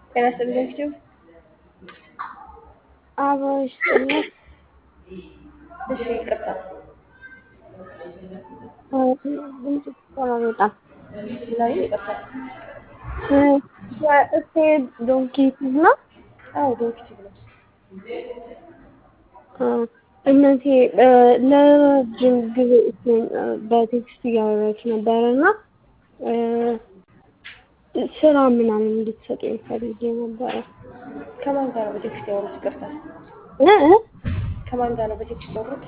ጤና ይስጥልኝ ዩቲዩብ አበባ ይስጥልኝ። እሺ ይቅርታ ድምጽ ይቆራረጣል። ላይ ይቅርታ የእሴ ዶንኪ ነው። አዎ ዶክቲቭ ነው እነዚህ ለረጅም ጊዜ እሱን በቴክስት እያወራች ነበረ እና ስራ ምናምን እንድትሰጡ ፈልጌ ነበረ። ከማን ጋር ነው በቴክስት ያወሩት ይቅርታ እ ከማን ጋር ነው በቴክስት ያወሩት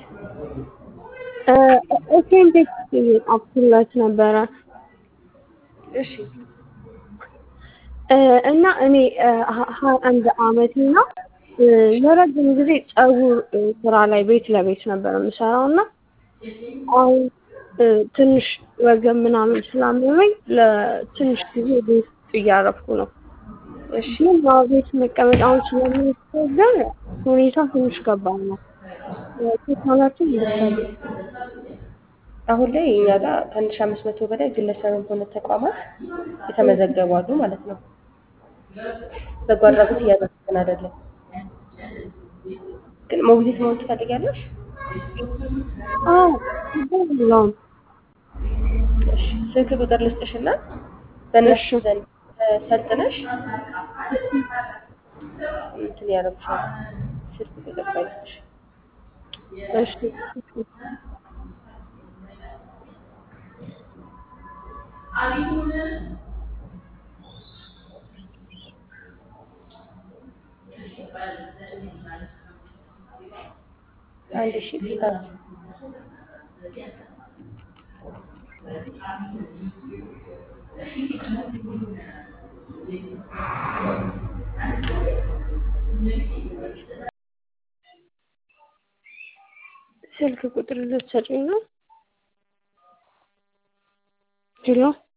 እሴን ቴክስት እየጻፍኩላት ነበረ እሺ እና እኔ ሀያ አንድ አመቴ ነው። ለረጅም ጊዜ ጸጉር ስራ ላይ ቤት ለቤት ነበር የምሰራው እና አሁን ትንሽ ወገብ ምናምን ስላመመኝ ለትንሽ ጊዜ ቤት ውስጥ እያረፍኩ ነው። እሺ ግን ያው ቤት መቀመጥ አሁን ስለሚያስቸግር ሁኔታ ትንሽ ከባድ ነው። ቴክኖሎጂ ይደርሳሉ። አሁን ላይ እኛ ጋር ከአንድ ሺህ አምስት መቶ በላይ ግለሰብም ሆነ ተቋማት የተመዘገቡ አሉ ማለት ነው። በጎ አድራጎት እያደረግን አይደለም። ግን ሞግዚት መሆን ትፈልጊያለሽ? አዎ ችግር የለውም። እሺ ስልክ ቁጥር ልስጥሽና በእነሱ ዘንድ ሰልጥነሽ እንትን ያደርጉሻል። ስልክ ቁጥር ባይስጥሽ እሺ አንድ ሺህ አዎ ስልክ ቁጥር ልትሰጪኝ ነው? ሄሎ